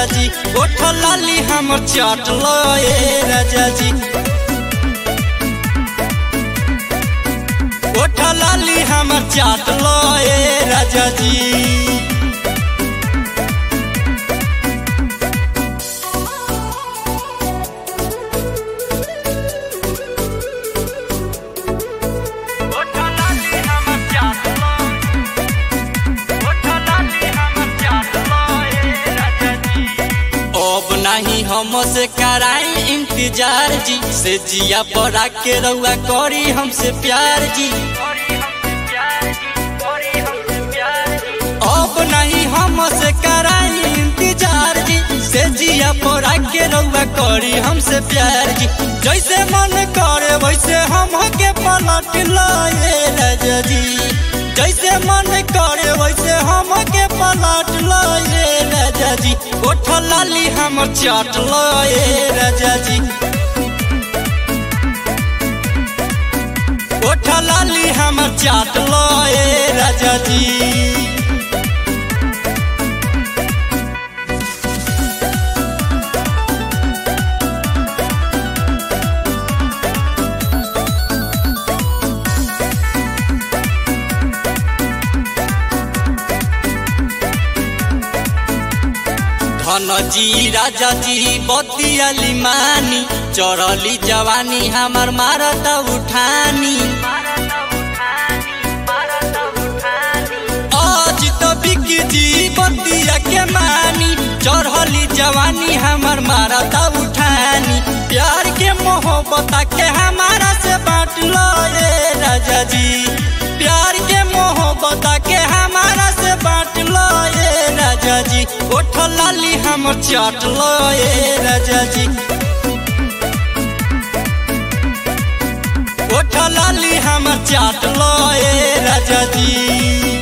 राजा जी ओठ लाली हमर चाट लो ए राजा जी ओठ लाली हमर चाट लो ए राजा जी अब नहीं हम से कराई इंतजार जी से जिया पड़ा के रउआ करी हमसे प्यार जी अब नहीं हम से कराई इंतजार जी से जिया पड़ा के रउआ करी हमसे प्यार जी जैसे मन करे वैसे हम के पलट लाए राजा जी जैसे मन करे वैसे हम के पलट लाए राजा जी ओठ लाली हम चाट लाए राजा जी ओठ लाली हम चाट लाए राजा जी धन जी राजा जी बतियाली मानी चढ़ली जवानी हमार मारत उठानी आज तो बिकी जी बतिया के मानी चढ़ली जवानी हमार मारत उठानी प्यार के मोहब्बत के हमारा से बांट लो रे राजा जी प्यार के मोहब्बत के हमारा से बांट लो रे राजा जी ओठ लाली हम चाट लो ए राजा जी ओठ लाली हम चाट लो ए राजा जी